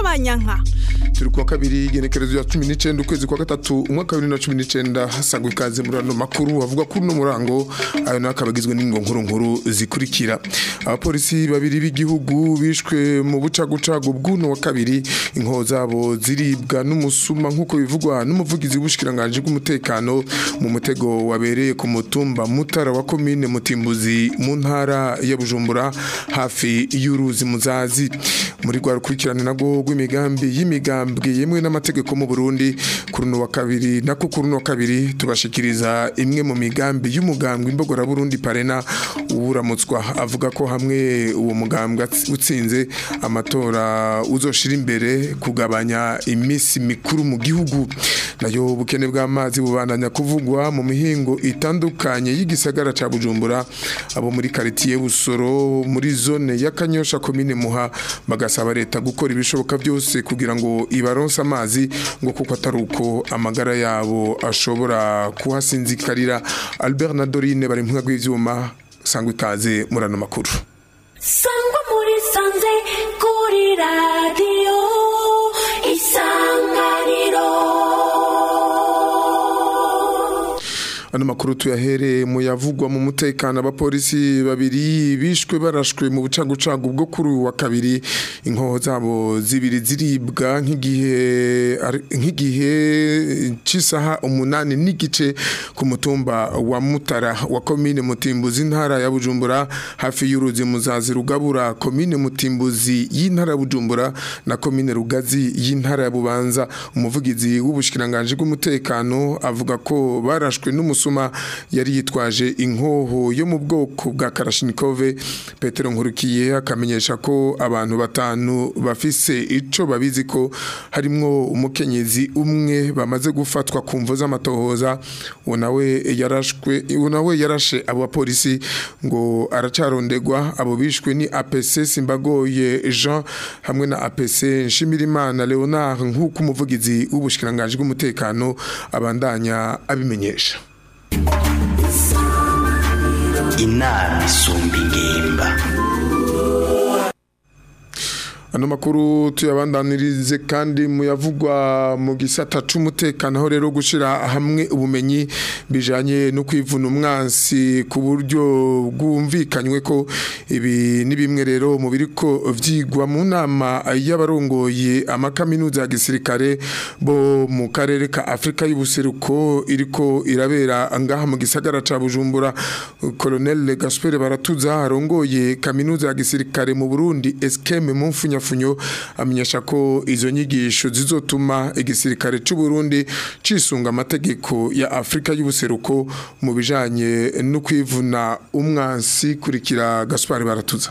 y'abanyanka turi kuwa kabiri igenekerezo ya cumi n'icyenda ukwezi kwa gatatu umwaka wa bibiri na cumi n'icyenda hasagwa ikaze muri ano makuru avuga kuri uno murango ayo nayo akaba agizwe n'ingo nkuru nkuru zikurikira abapolisi babiri b'igihugu bishwe mu bucagucagu bw'uno wa kabiri inkoho zabo ziribwa n'umusuma nk'uko bivugwa n'umuvugizi w'ubushikiranganje bw'umutekano mu mutego wabereye ku mutumba mutara wa komine mutimbuzi mu ntara ya bujumbura hafi y'uruzi muzazi muri rwa rukurikirane nago rw'imigambi y'imigambi yemwe n'amategeko mu Burundi kuri no wa kabiri nako kuri no kabiri tubashikiriza imwe mu migambi y'umugambwe imbogora Burundi parena uramutswa avuga ko hamwe uwo mugambwe utsinze amatora uzoshira imbere kugabanya imisi mikuru mu gihugu nayo bukene bw'amazi bubandanya kuvugwa mu mihingo itandukanye y'igisagara ca Bujumbura abo muri quartier Busoro muri zone ya Kanyosha commune Muha bagasaba leta gukora ibishoboka byose kugira ngo ibaronsa amazi ngo kuko atari uko amagara yabo ashobora kuhasinzikarira Albert na Dorine bari mu rw'ivyuma sangwa ikaze murano makuru sangwa muri sanze kuri radio isanganiro ano makuru tuyahere mu yavugwa mu mutekano abapolisi babiri bishwe barashwe mu bucagucagu bwo kuri wa kabiri inkoho zabo zibiri ziribwa nk'igihe nk'igihe c'isaha umunani n'igice ku mutumba wa Mutara wa komine Mutimbuzi intara ya Bujumbura hafi y'uruzi muzazi rugabura komine Mutimbuzi y'intara ya Bujumbura na komine Rugazi y'intara ya Bubanza umuvugizi w'ubushikiranganje bw'umutekano avuga ko barashwe n'umu umusuma yari yitwaje inkoho yo mu bwoko bwa Kalashnikove Petero Nkurukiye akamenyesha ko abantu batanu bafise ico babizi ko harimwo umukenyezi umwe bamaze gufatwa ku mvo z'amatohoza unawe yarashwe unawe yarashe abo bapolisi ngo aracarondegwa abo bishwe ni APC Simbagoye Jean hamwe na APC Nshimirimana Leonard nk'uko umuvugizi w'ubushikiranganje bw'umutekano abandanya abimenyesha inama isumba ingimba ano makuru tuyabandanirize kandi muyavugwa mu gisata c'umutekano aho rero gushira hamwe ubumenyi bijanye no kwivuna umwansi ku buryo bwumvikanywe ko ibi ni bimwe rero mu biriko vyigwa mu nama y'abarongoye amakaminuza ya gisirikare bo mu karere ka Afrika y'ubuseruko iriko irabera ngaha mu gisagara ca Bujumbura Colonel Gaspard Baratuza arongoye kaminuza ya gisirikare mu Burundi Eskeme mu mfunya funyo amenyesha ko izo nyigisho zizotuma igisirikare cy'u Burundi cisunga amategeko ya Afrika y'ubuseruko mu bijanye no kwivuna umwansi kurikira Gaspard Baratuza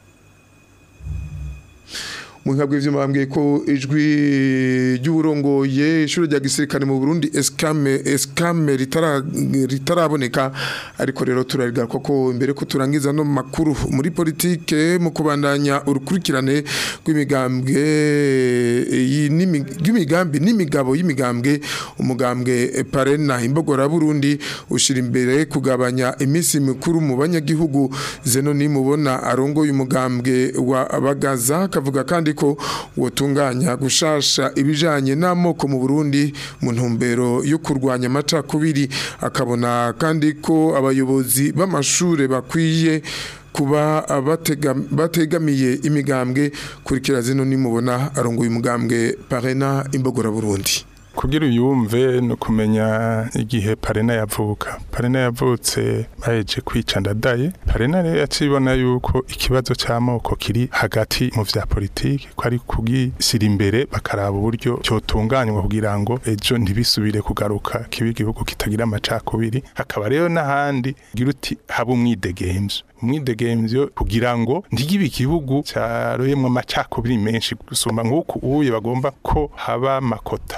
Mwinga bw'ivyuma bambwiye ko ijwi ry'uburongoye ishuri rya gisirikare mu Burundi Eskame Eskame ritara ritaraboneka ariko rero turariga koko imbere ko turangiza no makuru muri politike mu kubandanya urukurikirane rw'imigambwe y'imigambi n'imigabo y'imigambwe umugambwe Parena imbogora Burundi ushira imbere kugabanya imisi mikuru mu banyagihugu zeno nimubona arongoye umugambwe wa Bagaza kavuga kandi ko wotunganya gushasha ibijanye n'amoko mu Burundi mu ntumbero yo kurwanya amacakubiri akabona kandi ko abayobozi b'amashure bakwiye kuba bategamiye imigambwe kurikira zino nimubona arongoye umugambwe Parena imbogora Burundi kugira uyumve no kumenya igihe parena yavuka parena yavutse baheje kwica ndadaye parena rero yacibona yuko ikibazo cy'amoko kiri hagati mu vya politiki ko ari kugisira imbere bakaraba uburyo cyotunganywa kugira ngo ejo ntibisubire kugaruka kiba igihugu kitagira amacakubiri hakaba rero n'ahandi gira uti haba umwidegemvyo umwidegemvyo kugira ngo ntigibe igihugu cyaroyemwo amacakubiri menshi gusumba nk'uku uye bagomba ko haba makota mu gihugu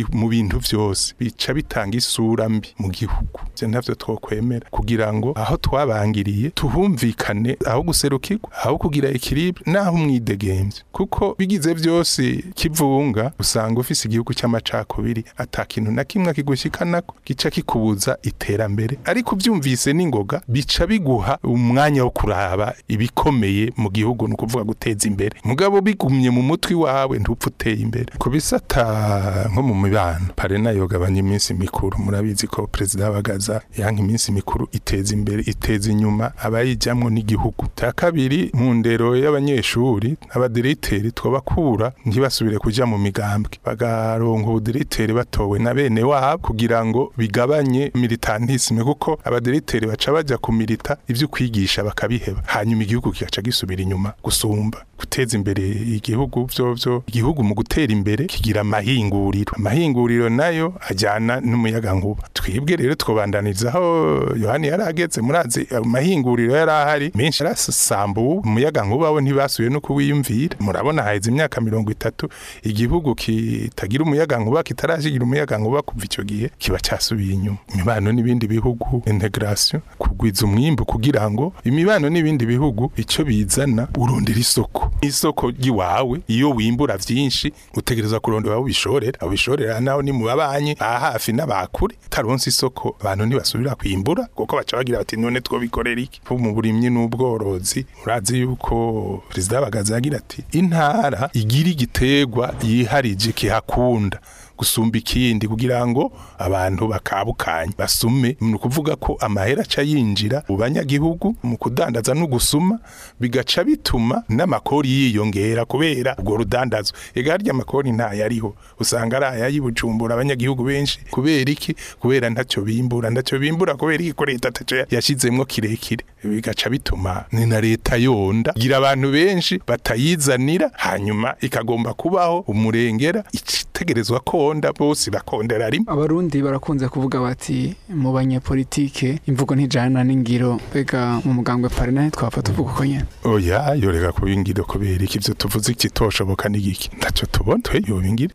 bi- mu bintu vyose bica bitanga isura mbi mu gihugu ivyo ntavyo twokwemera kugira ngo aho twabangiriye tuhumvikane aho guserukirwa aho kugira ekilibre naho umwidegemvye kuko bigize vyose kivunga usanga ufise igihugu c'amacakubiri ata kintu na kimwe kigushikanako gica kikubuza iterambere ariko uvyumvise n'ingoga bica biguha umwanya wo kuraba ibikomeye mu gihugu ni ukuvuga guteza imbere mugabo bigumye mu mutwi wawe ntupfa uteye imbere ku bisata nko mu mibano parena yogabanya iminsi mikuru murabizi ko perezida w'abagaza yanka iminsi mikuru iteza imbere iteza inyuma abayijamwo n'igihugu cya kabiri mu ndero y'abanyeshuri abadiriteri twabakura ntibasubire kuja mu migambwe bagaronka ubudiriteri batowe na bene wabo kugira ngo bigabanye militantisme kuko abadiriteri baca baja kumilita ivyo kwigisha bakabiheba hanyuma igihugu kigaca gisubira inyuma gusumba guteza imbere igihugu vyo vyo igihugu mu gutera imbere kigira amahinguriro amahinguriro nayo ajyana n'umuyaga nkuba twibwe rero twobandaniza aho yohani yari ageze murazi amahinguriro yari ahari menshi yarasambuwe umuyaga nkuba we ntibasubiye no kuwiyumvira murabona haheze imyaka mirongo itatu igihugu kitagira umuyaga nkuba kitarashigira umuyaga nkuba kuva icyo gihe kiba cyasubiye inyuma imibano n'ibindi bihugu integration kugwiza umwimbu kugira ngo imibano n'ibindi bihugu icyo bizana urondera isoko isoko ry'iwawe iyo wimbura vyinshi utegereza kurondera aho ubishorera aho ubishorera naho ni mu babanyi ba hafi n'abakure taronse isoko abantu ntibasubira kwimbura kuko baca bagira bati none twobikorera iki Nko mu burimyi n'ubworozi murazi yuko perezida w'abagazi yagira ati intara igira igiterwa yiharije kihakunda gusumba ikindi kugira ngo abantu bakabukanye basume ni ukuvuga ko amahera aca yinjira mu banyagihugu mu kudandaza no gusuma bigaca bituma n'amakori yiyongera kubera ubwo rudandazwa ega harya amakori ntayariho usanga ari ayayibujumbura abanyagihugu benshi kubera iki kubera ntacyo bimbura ntacyo bimbura kubera iki ko leta ataco yashizemwo kirekire bigaca bituma ni na leta yonda gira abantu benshi batayizanira hanyuma ikagomba kubaho umurengera itegerezwa konda bose bakondera rimwe abarundi barakunze kuvuga bati mu banyepolitike imvugo ntijana n'ingiro mbega mu mugambwe parena twapfa tuvuga uko nyene oya yoreka kuba ingiro kubera iki ivyo tuvuze ikitoshoboka n'igiki ntacyo tubona twe yoba ingiro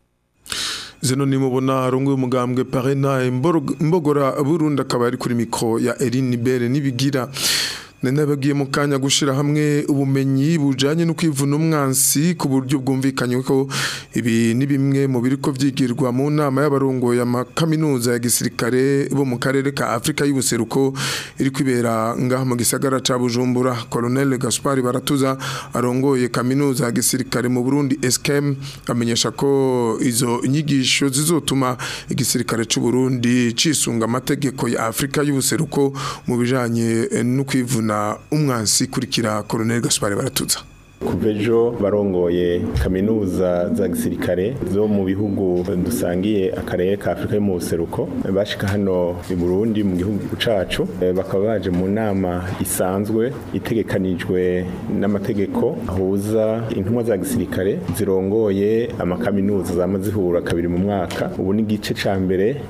zino nimubona rungu umugambwe parena imbogora Burundi akaba ari kuri mikro ya Eline Bere nibigira nene bagiye mu kanya gushira hamwe ubumenyi bujanye no kwivuna umwansi ku buryo bwumvikanye ko ibi ni bimwe mu biriko vyigirwa mu nama y'abarongo ya makaminuza ya gisirikare bo mu karere ka Afrika y'ubuseruko iri kwibera ngaha mu gisagara ca Bujumbura Colonel Gaspard Baratuza arongoye kaminuza ya gisirikare mu Burundi SKM amenyesha ko izo nyigisho zizotuma igisirikare c'u Burundi cisunga amategeko ya Afrika y'ubuseruko mu bijanye no kwivuna umwansi kurikira Colonel Gaspard Baratuza kuva ejo barongoye kaminuza za gisirikare zo mu bihugu dusangiye akarere ka afurika yo mu buseruko bashika hano i burundi mu gihugu cacu bakaba baje mu nama isanzwe itegekanijwe n'amategeko ahuza intumwa za gisirikare zirongoye amakaminuza zama zihura kabiri mu mwaka ubu ni igice ca mbere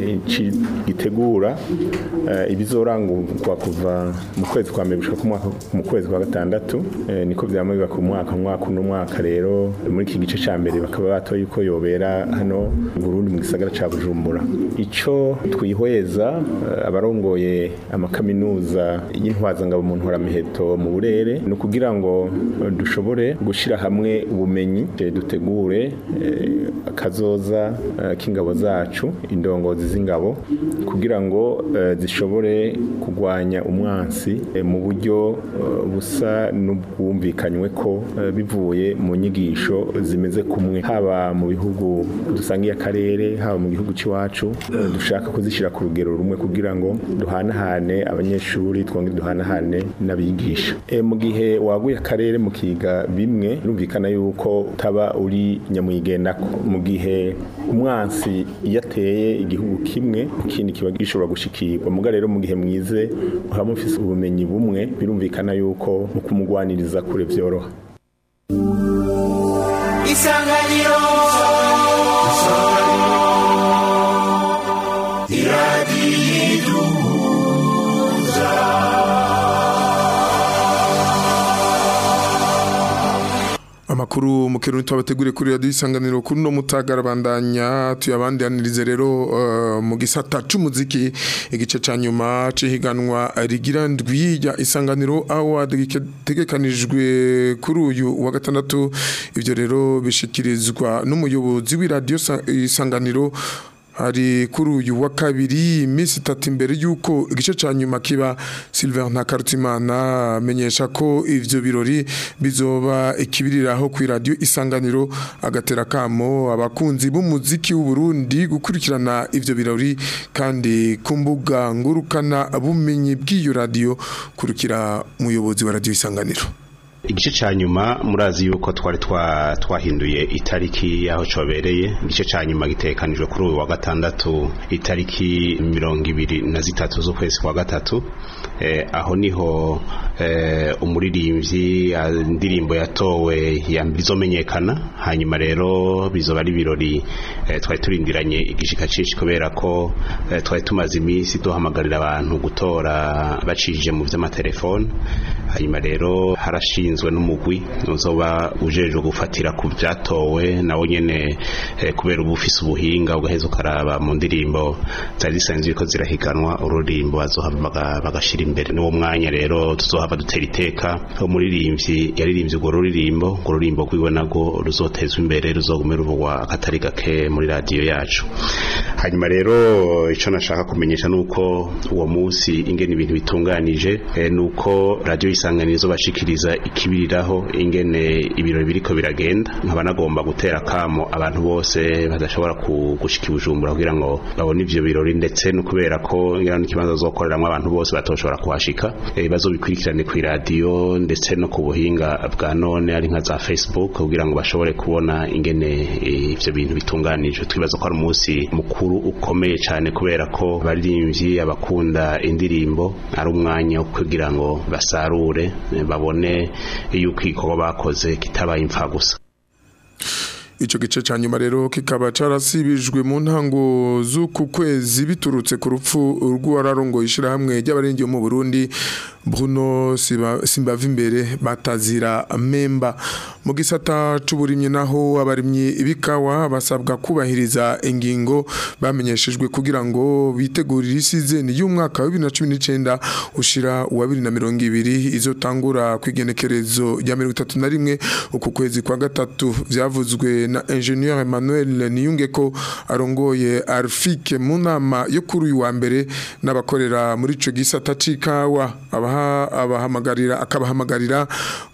gitegura ibizorangurwa kuva mu kwezi kwa mbere gushika mu kwezi kwa gatandatu niko vyama ku mwaka mwaka uno mwaka rero muri iki gice ca mbere bakaba batoye yuko yobera hano Burundi mu gisagara ca Bujumbura ico twihweza abarongoye amakaminuza y'intwaza ngabo mu ntoramiheto mu burere ni ukugira ngo dushobore gushira hamwe ubumenyi dutegure akazoza k'ingabo zacu indongozi z'ingabo kugira ngo zishobore kurwanya umwansi mu buryo busa n'ubwumvikanywe ko bivuye mu nyigisho zimeze kumwe haba mu bihugu dusangiye akarere haba mu gihugu cy'iwacu dushaka kuzishyira ku rugero rumwe kugira ngo duhanahane abanyeshuri twongere duhanahane n'abigisha mu gihe waguye akarere mu kiga bimwe birumvikana yuko utaba uri nyamwigendako mu gihe umwansi iyo ateye igihugu kimwe ikindi kiba gishobora gushikirwa muga rero mu gihe mwize muba mufise ubumenyi bumwe birumvikana yuko mu kumugwaniriza kure vyoroha isanganiro iradiyiduhuza amakuru amakuru mu kirundi twabateguriye kuri radio isanganiro kuri no mutagara bandanya tuyabandanirize rero uh, mu gisata c'umuziki igice ca nyuma cihiganwa rigira ndwi ya isanganiro award gitegekanijwe kuri uyu wa gatandatu ivyo rero bishikirizwa n'umuyobozi w'iradio isanganiro hari kuri uyu wa kabiri iminsi itatu imbere y'uko igice cya nyuma kiba Sylvain Ntakarutimana amenyesha ko ivyo birori bizoba ikibiriraho ku radio isanganiro agatera kamo abakunzi b'umuziki w'u Burundi gukurikirana ivyo birori kandi ku mbuga ngurukana bumenyi bw'iyo radio kurukira umuyobozi wa radio isanganiro igice ca nyuma murazi yuko twari twahinduye itariki yaho cobereye igice ca nyuma gitekanijwe kuri uyu wa gatandatu itariki mirongo ibiri na zitatu z'ukwezi kwa gatatu eh, aho niho eh, umuririmbyi indirimbo yatowe yambere izomenyekana hanyuma rero bizoba ari ibirori eh, twari turindiranye igishika cinshi kubera ko eh, twari tumaze iminsi duhamagarira abantu gutora bacishije mu vy'amatelefone hanyuma rero harashinzwe n'umugwi uzoba ujejwe gufatira ku byatowe nawo nyene eh, kubera uba ufise ubuhinga ugaheza ukaraba mu ndirimbo zari zisanzwe ko zirahiganwa ururimbo bazohava bagashira imbere n'uwo mwanya rero tuzohava dutera iteka umuririmbyi yaririmbye urwo ruririmbo urwo rurimbo rwiwe nago ruzotezwa imbere ruzogume ruvugwa akatari gake muri radiyo yacu hanyuma rero ico nashaka kumenyesha nuko uwo munsi ingene ibintu bitunganije eh, nuko radiyo isanganizo bashikiriza ikibiriraho ingene ibirori biriko biragenda nkaba nagomba gutera kamo abantu bose badashobora gushika ibujumbura kugira ngo babone ivyo birori ndetse no kubera ko ngira n'ikibanza zokoreramwo abantu bose batoshobora kuhashika eh, bazobikurikirane ku radio ndetse no ku buhinga bwa none ari nka za Facebook kugira ngo bashobore kubona ingene ivyo bintu bitunganije twibaza ko ari umunsi mukuru ukomeye cyane kubera ko baririmbyi abakunda indirimbo ari umwanya wo kugira ngo basarure babone yuko igikorwa bakoze kitabaye imfa gusa Ico gice ca nyuma rero kikaba carasibijwe mu ntango z'uku kwezi biturutse ku rupfu rw'uwararongo ishira hamwe ry'abarengi mu Burundi Bruno Simbava imbere batazira memba mu gisata c'uburimye naho abarimyi bikawa basabwa kubahiriza ingingo bamenyeshejwe kugira ngo bitegurire isizeni y'umwaka wa 2019 ushira wa 2020 izotangura kwigenekerezo rya 31 uku kwezi kwa gatatu vyavuzwe na ingenieur Emmanuel Niyungeko arongoye Arfike mu nama yo kuri uyu wa mbere n'abakorera muri ico gisata c'ikawa abaha abahamagarira akabahamagarira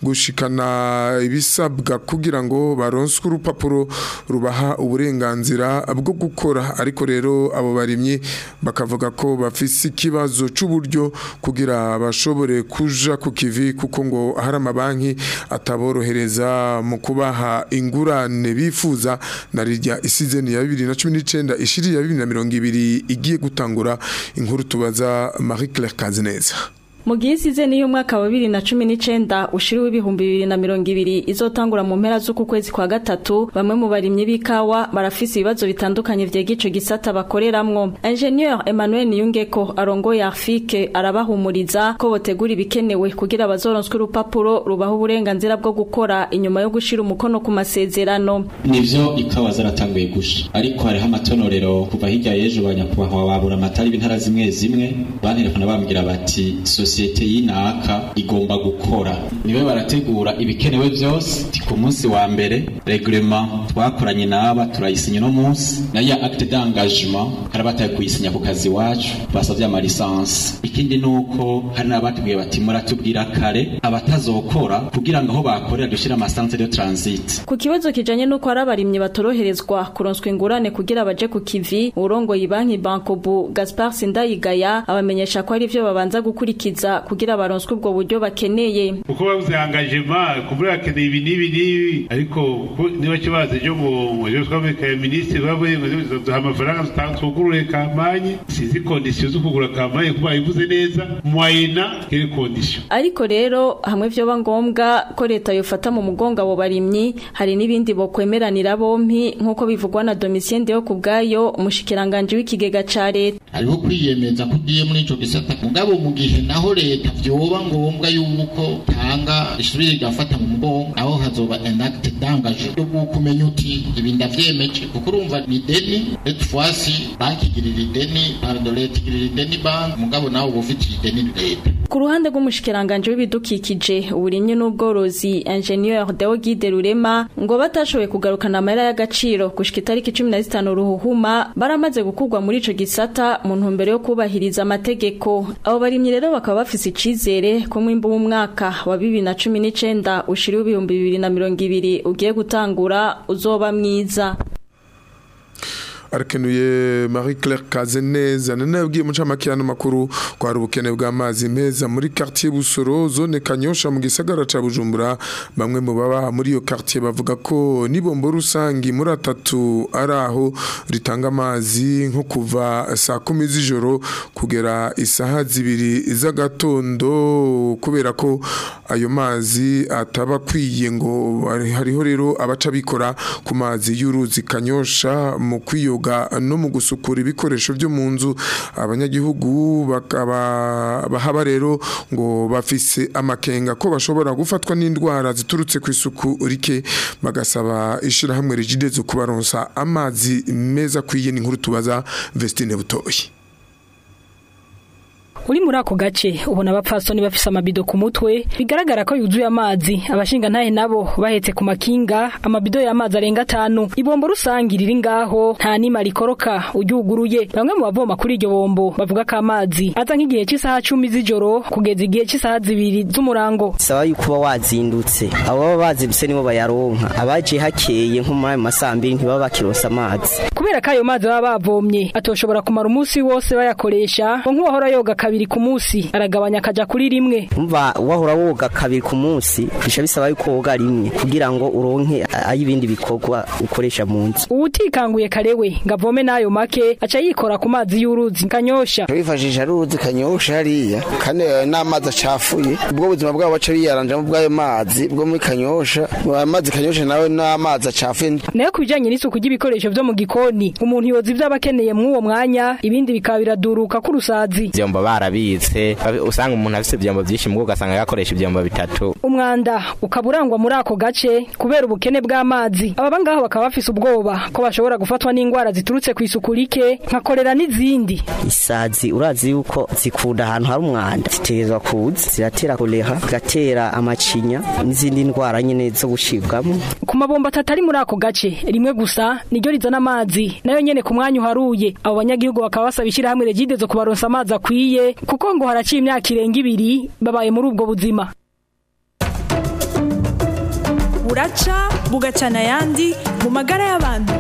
gushikana ibisabwa kugira ngo baronswe urupapuro rubaha uburenganzira bwo gukora ariko rero abo barimyi bakavuga ko bafise ikibazo c'uburyo kugira bashobore kuja ku kivi kuko ngo hari amabanki ataborohereza mu kubaha ingurane bifuza na rirya isizeni ya 2019 ishiri ya 2020 igiye gutangura inkuru tubaza Marie Claire Kazineza mu gihe isizeni y'umwaka wa bibiri na cumi n'icenda ushiriwe ibihumbi bibiri na mirongo ibiri izotangura mu mpera z'uku kwezi kwa gatatu bamwe mu barimyi b'ikawa barafise ibibazo bitandukanye vyega ico gisata bakoreramwo ingenieur emmanuel niyungeko arongoye arfike arabahumuriza ko botegura ibikenewe kugira bazoronswe urupapuro rubaha uburenganzira bwo gukora inyuma yo gushira umukono ku masezerano nivyo ikawa zaratanguye gusha ariko hariho amatonorero kuva hirya y'ejo banyakubahwa babura amatari b'intara zimwe zimwe bantelefona bambwira bati sosiyete y'inaka igomba gukora niwe barategura ibikenewe byose ku munsi wa mbere regrema twakoranye n'aba turayisinya uno munsi nayo ya acte d'engagement hari abataye kuyisinya ku kazi iwacu basabye amalisansi ikindi ni uko hari n'abatubwiye bati muratubwira kare abatazokora kugira ngo aho bakorera dushyire amasanse de transit ku kibazo kijanye n'uko hari abarimyi batoroherezwa kuronswa ingurane kugira baje ku kivi urongoye banki bankobu gaspar sindayigaya abamenyesha ko ari ivyo babanza gukurikiza kugira baronswe ubwo buryo bakeneye uko babuze engagement kuvuga bakeneye ibi n'ibi n'ibi ariko niba kibazo ejo mu ejo twabekaye minisitiri bavuye ngo duha amafaranga twugurure kampanye sizi kondisiyo zo kugura kampanye kuba bayivuze neza mwayina kere kondisiyo ariko rero hamwe vyoba ngombwa ko leta yofata mu mugongo abo barimyi hari n'ibindi bokwemeranira bompi nk'uko bivugwa na Domitien Deo kubwayo umushikiranganje w'ikigega ca leta hariho kwiyemeza ko ugiye muri ico gisata mugabo mu gihe naho aho leta vyoba ngombwa yuko tanga isubire igafata mu mugongo aho hazoba enacte dangaje yo kumenya uti ibi ndavyemeje kuko urumva ni deni cette fois-ci banki igirira ideni pardon leta igirira ideni banki mugabo nawe uba ufitiye ideni leta ku ruhande rw'umushikiranganje w'ibidukikije uburimyi n'ubworozi ingenieur Deogide Rurema ngo batashoboye kugarukana amahera y'agaciro gushika itariki 15 ruhuhuma baramaze gukurwa muri ico gisata mu ntumbero yo kubahiriza amategeko abo barimyi rero bakaba bafise icizere ko mwimbu w'umwaka wa 2019 ushiriwe ibihumbi 2020 ugiye gutangura uzoba mwiza arakenuye Marie Claire Kazeneza none yabwiye mucamakirano makuru kwa ubukene bw'amazi meza muri quartier Busoro zone Kanyosha mu gisagara ca Bujumbura bamwe mu baba muri iyo quartier bavuga ko nibombo rusangi muri atatu araho ritanga amazi nko kuva saa kumi z'ijoro kugera isaha zibiri z'agatondo kubera ko ayo mazi ataba kwiye ngo hariho rero abaca bikora ku mazi y'uruzi Kanyosha mu kwiyo no mu gusukura ibikoresho byo mu nzu abanyagihugu bakaba bahaba rero ngo bafise amakenga ko bashobora gufatwa n'indwara ziturutse ku isuku rike bagasaba ishyirahamwe rigide zo kubaronsa amazi meza akwiye n'inkuru tubaza Vestine Butoyi uri muri ako gace ubona abapfasoni bafise amabido ku mutwe bigaragara ko yuzuye amazi abashinga ntahe nabo bahetse ku makinga amabido y'amazi arenga atanu ibombo rusangi riri ngaho nta nima rikoroka uryuguruye bamwe mu bavoma kuri iryo bombo bavuga ko amazi aza nk'igihe cy'isaha cumi z'ijoro kugeza igihe cy'isaha zibiri z'umurango saba yuko uba wazindutse abo baba bazindutse nibo bayaronka abaje hakeye nko muri ayo masambiri ntibaba bakironsa amazi kubera ko ayo mazi baba bavomye atoshobora kumara umunsi wose bayakoresha ngo nk'uwahora yoga kabiri ku munsi aragabanya akaja kuri rimwe umva wahora woga kabiri ku munsi bisha bisaba yuko woga rimwe kugira ngo uronke ay'ibindi bikorwa ukoresha mu nzu uwutikanguye karewe ngo avome n'ayo make aca yikora ku mazi y'uruzi kanyosha bifashisha uruzi kanyosha hariya kandi n'amazi acafuye ubwo buzima bwabo baca biyaranjamo bw'ayo mazi bwo muri kanyosha amazi kanyosha nawe n'amazi acafuye nayo ku bijanye n'isuku ry'ibikoresho vyo mu gikoni umuntu yoza ivyo aba akeneye mw'uwo mwanya ibindi bikaba biraduruka k'urusazi vyombo barabitse usanga umuntu afise ivyombo vyinshi mubwo ugasanga yakoresha ivyombo bitatu umwanda ukaba urangwa muri ako gace kubera ubukene bw'amazi ababa ngaho bakaba bafise ubwoba ko bashobora gufatwa n'indwara ziturutse ku isuku rike nka korera n'izindi isazi urazi yuko zikunda ahantu hari umwanda zitegerezwa kuza ziratera kolera zigatera amacinya n'izindi ndwara nyene zo gushibwamo ku mabombo atatu ari muri ako gace rimwe gusa niryo rizana amazi nayo nyene ku mwanya uharuye abo banyagihugu bakaba basaba ishyirahamwe regide zo kubaronsa amazi akwiye kuko ngo haraciye imyaka irenga ibiri babaye muri ubwo buzima buraca bugacana ayandi mu magara y'abantu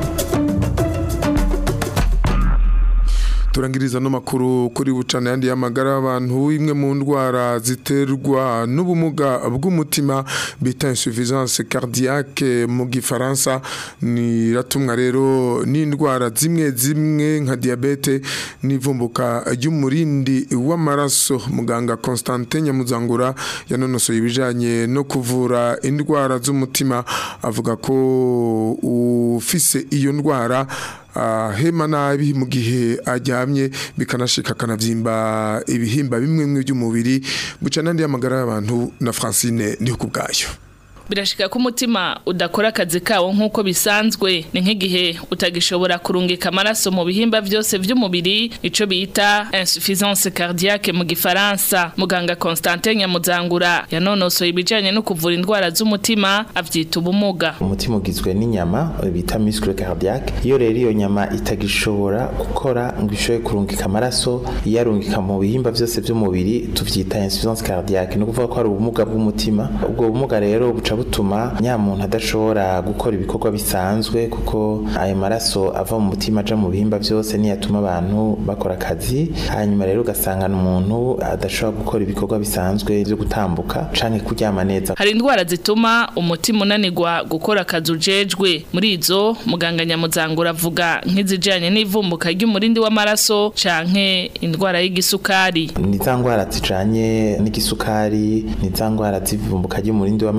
turangiriza no makuru kuri bucana yandi y'amagara y'abantu imwe mu ndwara ziterwa n'ubumuga bw'umutima bita insuffisance cardiaque mu gifaransa ni ratumwa rero n'indwara zimwe zimwe nka diabete n'ivumbuka ry'umurindi w'amaraso muganga Constantin Nyamuzangura yanonosoye ibijanye no kuvura indwara z'umutima avuga ko ufise iyo ndwara hema nabi mu gihe aryamye bikanashika akanabyimba ibihimba bimwe bimwe by'umubiri buca n'andi y'amagara y'abantu na francine niho ku bwayo birashika ko umutima udakora akazi kawo nk'uko bisanzwe ni nk'igihe utagishobora kurungika amaraso mu bihimba byose by'umubiri ico bita insuffisance cardiaque mu gifaransa muganga Constantin Nyamuzangura yanonosoye ibijanye no kuvura indwara z'umutima avyita ubumuga umutima ugizwe n'inyama bita muscle cardiaque iyo rero iyo nyama itagishobora gukora ngo ishobore kurungika amaraso iyarungika mu bihimba byose by'umubiri tuvyita insuffisance cardiaque ni ukuvuga ko ari ubumuga bw'umutima ubwo bumuga rero buca butuma nya muntu adashobora gukora ibikorwa bisanzwe kuko ayo maraso ava mu mutima aja mu bihimba byose niyatuma abantu bakora akazi hanyuma rero ugasanga umuntu adashobora gukora ibikorwa bisanzwe byo gutambuka canke kuryama neza hari indwara zituma umutima unanirwa gukora akazi ujejwe muri izo muganga nyamuzangura avuga nk'izijanye n'ivumbuka ry'umurindi w'amaraso canke indwara y'igisukari ni za ndwara zijanye n'igisukari ni za ndwara z'ivumbuka ry'umurindi w'amaraso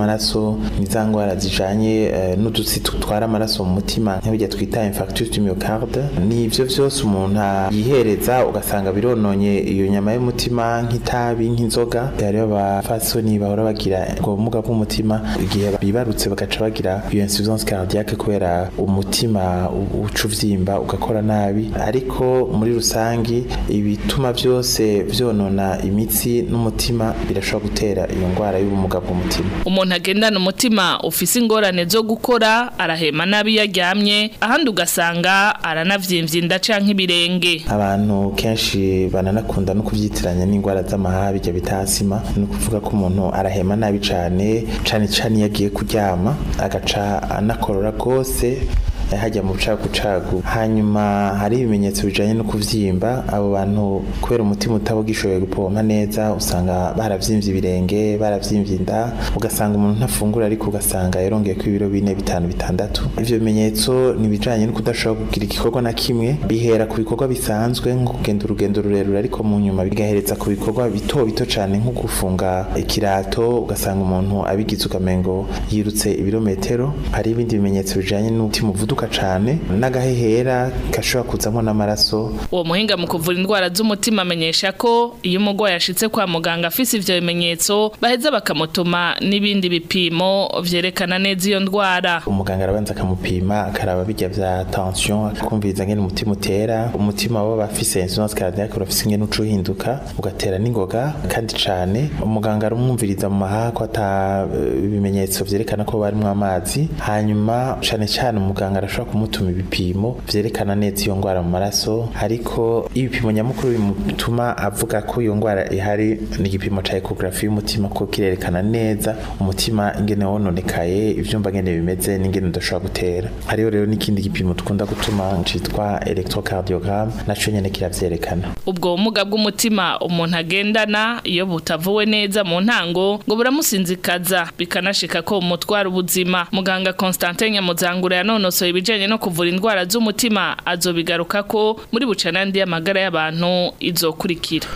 amaraso ni za ngwara zijanye uh, n'udutsi tutwara amaraso mu mutima nk'ibyo twita infarctus du myocarde ni ivyo vyose umuntu yihereza ugasanga birononye iyo nyama y'umutima nk'itabi nk'inzoga hariho abafasoni bahora bagira ubwo bumuga bw'umutima igihe bibarutse bagaca bagira iyo insuffisance cardiaque kubera umutima uca uvyimba ugakora nabi ariko muri rusangi ibituma byose vyonona imitsi n'umutima birashobora gutera iyo ngwara y'ubumuga bw'umutima umuntu agendana umutima ufise ingorane zo gukora arahema nabi yaryamye ahandi ugasanga aranavyimbye inda canke ibirenge abantu kenshi bananakunda no kuvyitiranya n'ingwara z'amahaha bijya bita asima ni ukuvuga ko umuntu arahema nabi cane cane cane iyo agiye kuryama agaca anakorora rwose hajya mu bucagucagu hanyuma hari ibimenyetso bijanye no kuvyimba abo bantu kubera umutima utaba ugishoboye gupompa neza usanga baravyimbye ibirenge baravyimbye inda ugasanga umuntu ntafungura ariko ugasanga yarongeye ko ibiro bine bitanu bitandatu ivyo bimenyetso ni bijanye no kudashobora kugira igikorwa na kimwe bihera ku bikorwa bisanzwe nko kugenda urugendo rurerure ariko mu nyuma bigahereza ku bikorwa bito bito cane nko gufunga ikirato ugasanga umuntu abigize ukamengo yirutse ibirometero hari ibindi bimenyetso bijanye n'umutima uvuduka cane n'agahehera gashobora kuzamo n'amaraso uwo muhinga mu kuvura indwara z'umutima amenyesha ko iyo umurwayi ashitse kwa muganga afise ivyo bimenyetso baheza bakamutuma n'ibindi bipimo vyerekana neza iyo ndwara umuganga arabanza akamupima akaraba bijya vya tension akumviriza ngene umutima utera umutima waba bafise insuffisance cardiaque urafise ingene uca uhinduka ugatera n'ingoga kandi cane umuganga arumwumviriza mu mahaha ko ata ibimenyetso vyerekana ko barimwo amazi hanyuma cane cane umuganga arashobora kumutuma ibipimo vyerekana neza iyo ngwara mu maraso ariko ibipimo nyamukuru bimutuma avuga ko iyo ngwara ihari ni igipimo ca ecography y'umutima ko kirerekana neza umutima ingene wononekaye ivyumba ngene bimeze n'ingene udashobora gutera hariho rero n'ikindi gipimo tukunda gutuma citwa electrocardiogram naco nyene kiravyerekana ubwo bumuga bw'umutima umuntu agendana iyo butavuwe neza mu ntango ngo buramusinzikaza bikanashika ko umutwara ubuzima muganga Constantin Nyamuzangura yanonosoye ibijanye no kuvura indwara z'umutima azobigaruka ko muri bucanandi y'amagara y'abantu izokurikira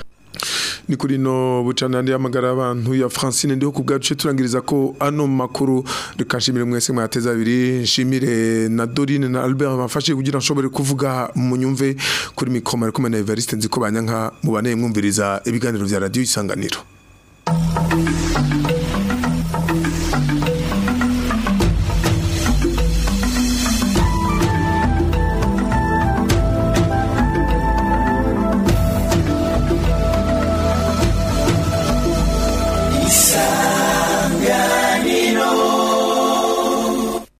ni kuri no bucanandi y'amagara y'abantu ya Francine ndiho ku bwacu turangiriza ko ano makuru reka nshimire mwese mwateza abiri nshimire na Dorine na Albert bafashe kugira nshobore kuvuga mu nyumve kuri mikoma ariko na Evariste nziko banyanka mubane mwumviriza ibiganiro vya radio isanganiro